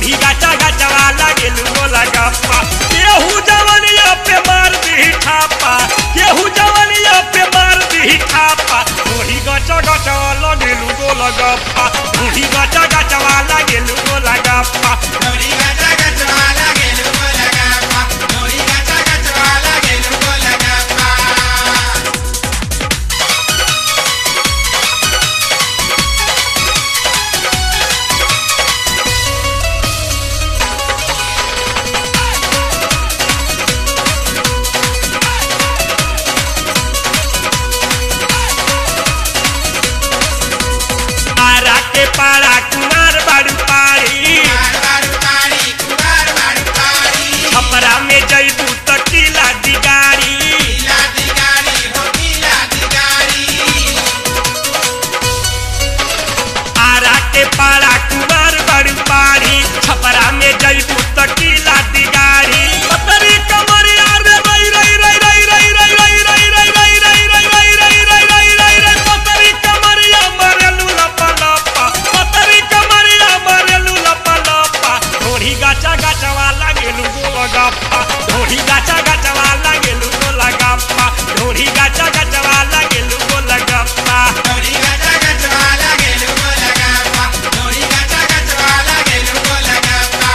ढोरी गाचा गाचवा लागेलू गोला गप्पा केहू जवनिया पे मार दी ठापा केहू जवनिया पे मार दी ठापा ढोरी गाचा गाचवा लागेलू गोला गप्पा ढोरी गाचा गाचवा लागेलू गोला गप्पा ढोरी गाचा गचवाला गेलू गोला गप्पा ढोरी गाचा गचवाला गेलू गोला गप्पा आरा के पारा कुमार बाड़ू पाड़ी कुमार बारू पाड़ी कुमार बारू पाड़ी छपरा में जैबू त किला दिगारी लीला दिगारी हो लीला दिगारी आरा के पारा कुमार बाड़ू पाड़ी छपरा में जैबू त किला दिगारी पतरी कमरिया रे रई रई रई रई रई रई रई रई रई रई रई रई रई रई रई रई रई पतरी कमरिया मरेलू लपा लपा पतरी कमरिया मरेलू लपा लपा ढोरी गाचा गाचवा लागेलू गोला गप्पा ढोरी गाचा गाचवा लागेलू गोला गप्पा ढोरी गाचा गाचवा लागेलू गोला गप्पा ढोरी गाचा गचवाला गेलू गोला गप्पा ढोरी गाचा गचवाला गेलू गोला गप्पा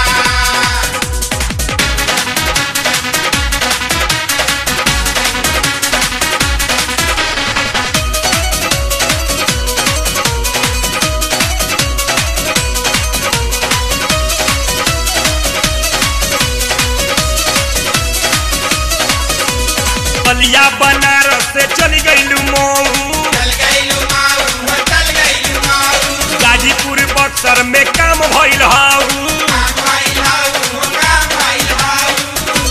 बलिया बनारस से चली गईलू मऊ चल गईलू माऊ हो चल गईलू माऊ गाजीपुर बक्सर में काम भइल हाउ काम भइल हाऊ हो काम भइल हाऊ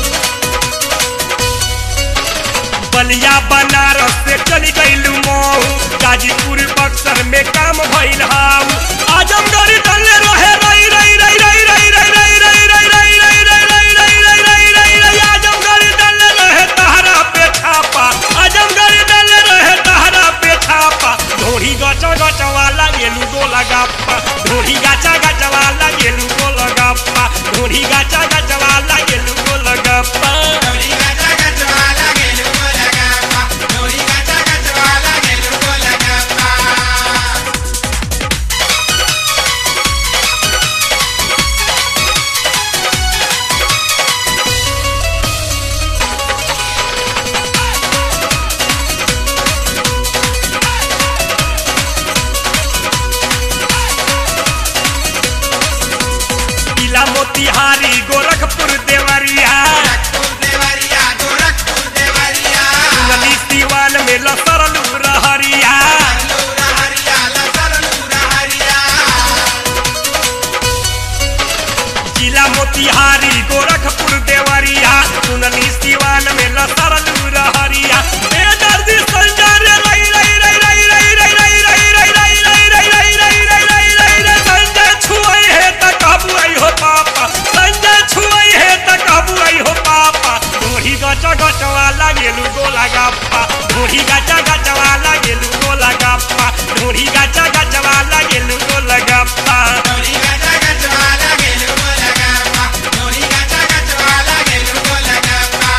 बलिया बनारस से चली गईलू मऊ गाजीपुर बक्सर में काम भइल हाउ आजमगढ़ डले रहे रई रई रई रई रई रई रई रई रई रई रई रई रई रई रई रई रई रई आजमगढ़ डले रहे तहरा पे छापा आजमगढ़ डले रहे तहरा पे छापा ढोरी गचा गचवा लागेलू गोला गप्पा ढोरी गाचा गचवा लागेलू गोला गप्पा ढोरी गाचा गचवा लागेलू गोला गप्पा ढोरी गाचा गचवाला गेलू गोला गप्पा ढोरी गाचा गचवाला गेलू गोला गप्पा किला मोतिहारी गोरखपुर देवरिया गोरखपुर देवरिया गोरखपुर देवरिया नली सीवान में लसरलू रहरिया लूरा हरिया लसर लूरा हरिया किला मोतिहारी गोरखपुर देवरिया सुनली सीवान में लसरलू रहरिया बेदर्दी संजर रई रई रई रई रई रई रई रई रई रई रई रई रई रई रई रई रई संजय छुआई है त काबू आई हो पापा संजय छुआई है त काबू आई हो पापा ढोरी गचा गचवा लागेलू गोला गप्पा ढोरी गचा गचवा लागेलू गोला गप्पा ढोरी गचा गचवा लागेलू गोला गप्पा ढोरी गाचा गचवाला गेलू गोला गप्पा ढोरी गाचा गचवाला गेलू गोला गप्पा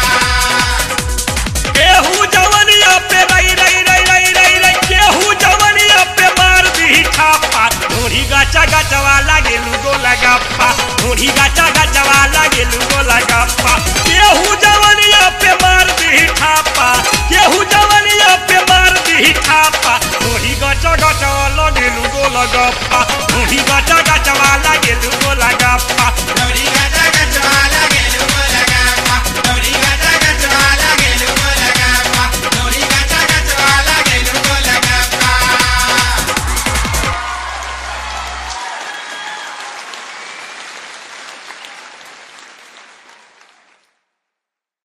केहू जवनिया पे रई रई रई रई रई रई केहू जवनिया पे मार दी ठापा ढोरी गाचा गाचवा लागेलू गोला गप्पा ढोरी गाचा गाचवा लागेलू गोला गप्पा केहू जवनिया पे मार दी ठापा केहू जवनिया पे मार दी ठापा ढोरी गाचा गाचवा लागेलू गोला गप्पा ढोरी गाचा गाचवा लागेलू गोला गप्पा ढोरी गाचा